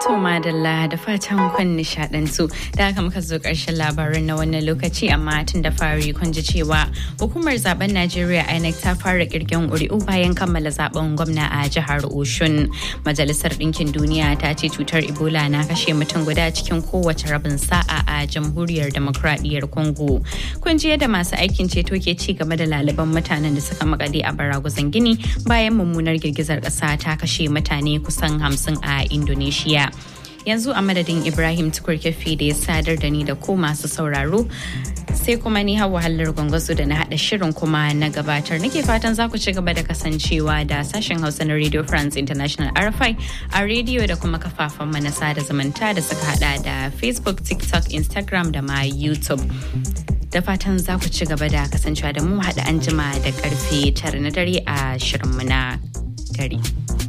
To madalla da fatan kun nishadantu da haka muka zo ƙarshen labarin na wannan lokaci amma tun da fari kun ji cewa hukumar zaben Najeriya INEC ta fara kirgen ƙuri'u bayan kammala zaben gwamna a jihar Oshun. Majalisar Ɗinkin Duniya ta ce cutar Ebola na kashe mutum guda cikin kowace rabin sa'a a jamhuriyar demokradiyyar Congo. Kun ji yadda masu aikin ceto ke ci gaba da laliban mutanen da suka makale a baraguzan gini bayan mummunar girgizar ƙasa ta kashe mutane kusan hamsin a Indonesia. yanzu a madadin ibrahim tukurkefi da ya sadar da ni da ko masu sauraro sai kuma ni hawa hallar gwangwazo da na hada shirin kuma na gabatar nake fatan za ku ci gaba da kasancewa da sashen hausa na radio france international rfi a rediyo da kuma kafafen na sada zumunta da suka hada da facebook tiktok instagram da ma youtube da fatan za ku ci gaba da kasancewa da mu haɗa anjima da karfe tara na dare a shirinmu na dare.